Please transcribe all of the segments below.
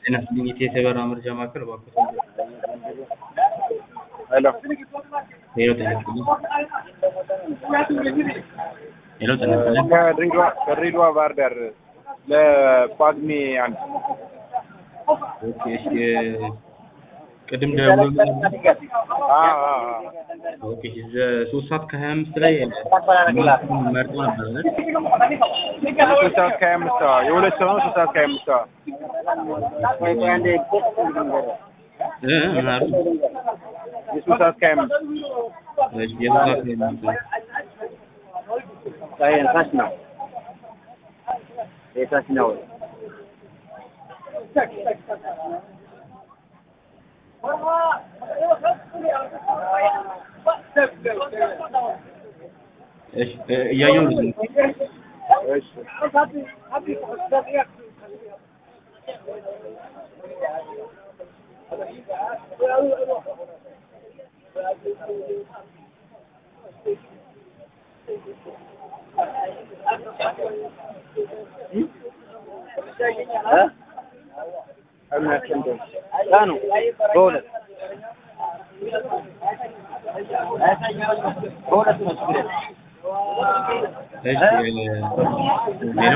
ጤና ይስጥልኝ የኢትዮ የበረራ መረጃ ማዕከል እባክዎት ሄሎ ሄሎ ጤና ይስጥልኝ ሄሎ ጤና ይስጥልኝ ከድሬዳዋ ከድሬዳዋ ባህር ዳር ለጳጉሜ አንድ ኦኬ እሺ ቅድም ደውሎ አ አ አ ኦኬ ሶስት ሰዓት ከሀያ አምስት ላይ መርጦ ነበር አይደል ሶስት ሰዓት ከሀያ አምስት ሰዋ የሁለት ሰው ነው ሶስት ሰዓት ከሀያ አምስት ሰዋ እ እ ምን አሉ የሶስት ሰዓት ከሀያ አምስት እሺ የሶስት ሰዓት ከሀያ አምስት ታች ነው የታች ነው እሺ እ እያየሁ ነው እሺ የሚያስቀምጠው ቀኑ በሁለት በሁለት ነው ችግር የለም። እሺ ሄሎ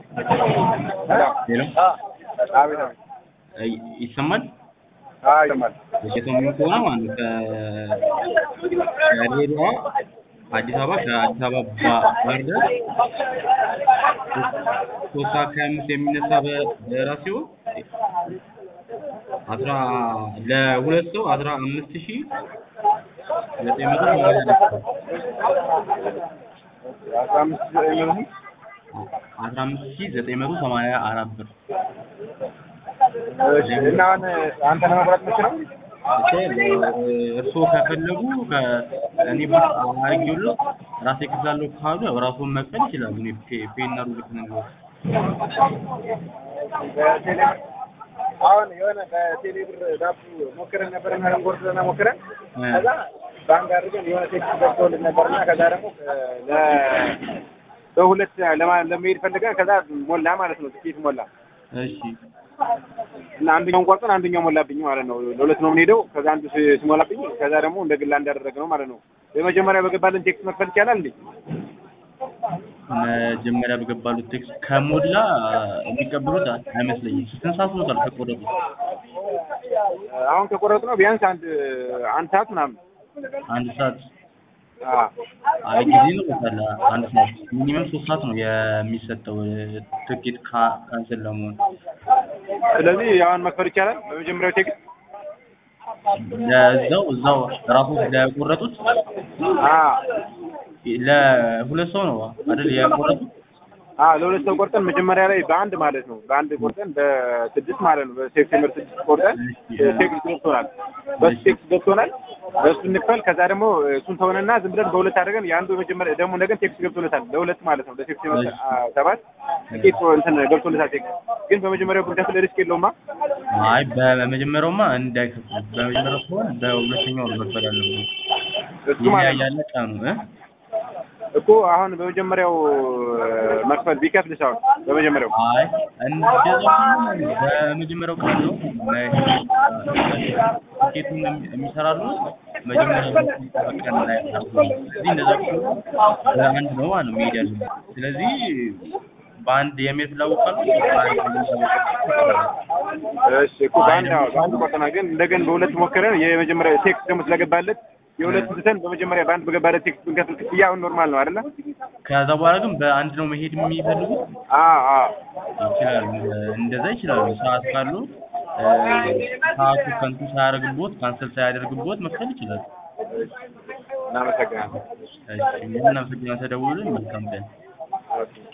ሄሎ አቤት አቤት እ ይሰማል አዎ ይሰማል የሰሙኝ ከሆነ ማለት ነው ከድሬዳዋ አዲስ አበባ ከአዲስ አበባ ባ- ባህር ዳር ሶስት ሰዓት ከሀያ አምስት የሚነሳ በረራ ሲሆን አስራ ለሁለት ሰው አስራ አምስት ሺህ ዘጠኝ መቶ ሰማንያ አራት ብር አስራ አምስት የሚሆኑ አስራ አምስት ሺህ ዘጠኝ መቶ ሰማንያ አራት ብር እሺ እና አሁን አንተ ለመቁረጥ የምችለው እርስዎ ከፈለጉ እኔ ቡክ አድርጌዎት ራሴ እከፍላለሁ ካሉ ያው ራስዎን መክፈል ይችላሉ። እኔ ፔ- ፔይና ሩል ልክልዎት። በቴሌ አሁን የሆነ በቴሌ ብር ዳቦ ሞክረን ነበርና ለንጎርድና ሞክረን ከዛ ባንክ አድርገን የሆነ ቴክስት ገብቶልን ነበርና ከዛ ደግሞ ለ በሁለት ለማ- ለመሄድ ፈልገን ከዛ ሞላ ማለት ነው ትኬት ሞላ እሺ እና አንደኛውን ቆርጠን አንደኛው ሞላብኝ ማለት ነው። ለሁለት ነው የምንሄደው። ከዛ አንዱ ሲ- ሲሞላብኝ ከዛ ደግሞ እንደ ግላ እንዳደረግ ነው ማለት ነው። በመጀመሪያ በገባልን ቴክስት መክፈል ይቻላል እንዴ? መጀመሪያ በገባሉት ቴክስት ከሞላ የሚቀበሉት አይመስለኝም። ስንት ሰዓት ሆኖታል ከቆረጡ? አሁን ከቆረጡ ነው ቢያንስ አንድ አንድ ሰዓት ምናምን አንድ ሰዓት አዎ። አይ ጊዜ ነው በታለ አንድ ሰዓት ሚኒመም ሶስት ሰዓት ነው የሚሰጠው ትኬት ካ- ካንስል ለመሆን ስለዚህ አሁን መክፈል ይቻላል በመጀመሪያው ቴክስት ለዛው እዛው ራሱ ለቆረጡት አዎ ለሁለት ሰው ነው አይደል የቆረጡት? አዎ ለሁለት ሰው ቆርጠን መጀመሪያ ላይ በአንድ ማለት ነው በአንድ ቆርጠን በስድስት ማለት ነው በሴፕቴምበር ስድስት ቆርጠን ቴክስት ገብቶናል በሱ ቴክስት ገብቶናል በሱ እንክፈል ከዛ ደግሞ እሱን ተሆነና ዝም ብለን በሁለት አድርገን የአንዱ መጀመሪያ ደግሞ ነገን ቴክስት ገብቶለታል ለሁለት ማለት ነው ለሴፕቴምበር አ- ሰባት ቲኬት እንትን ገብቶለታል ቴክስት ግን በመጀመሪያው ብንከፍል ሪስክ የለውማ አይ በመጀመሪያውማ እንዳይከፍሉ በመጀመሪያው ሲሆን በሁለተኛው ነው መክፈል ያለብን። እሱ ማለት ነው ይለያያል ቀኑ እ እኮ አሁን በመጀመሪያው መክፈል ቢከፍል ሰው በመጀመሪያው አይ እንደዛ ከሆነ በመጀመሪያው ቀን ነው ቲኬቱን የሚ- የሚሰራሉ መጀመሪያ ቀን ላይ አድርጎ ነው። ስለዚህ እንደዛ ከሆነ በአንድ ነው ማለት ነው መሄድ ያለብን። ስለዚህ በአንድ የሜት ላውቃሉ በአንድ እሺ እኮ በአንድ አዎ በአንድ ቆርጠናል ግን እንደገን በሁለት ሞክረን የመጀመሪያ ቴክስት ደግሞ ስለገባለት የሁለት ትተን በመጀመሪያ በአንድ በገባለት ቴክስት ብንከፍል ክፍያ አሁን ኖርማል ነው አይደለ? ከዛ በኋላ ግን በአንድ ነው መሄድ የሚፈልጉት አዎ አዎ ይችላሉ። እንደዛ ይችላሉ። ሰዓት ካሉ እ፣ ሰዓቱ ከንቱ ሳያደርግቦት ካንሰል ሳያደርግቦት መክፈል ይችላሉ። እናመሰግናለን። እሺ፣ ምናመሰግናለን። ተደውሉልን። መልካም ቀን። ኦኬ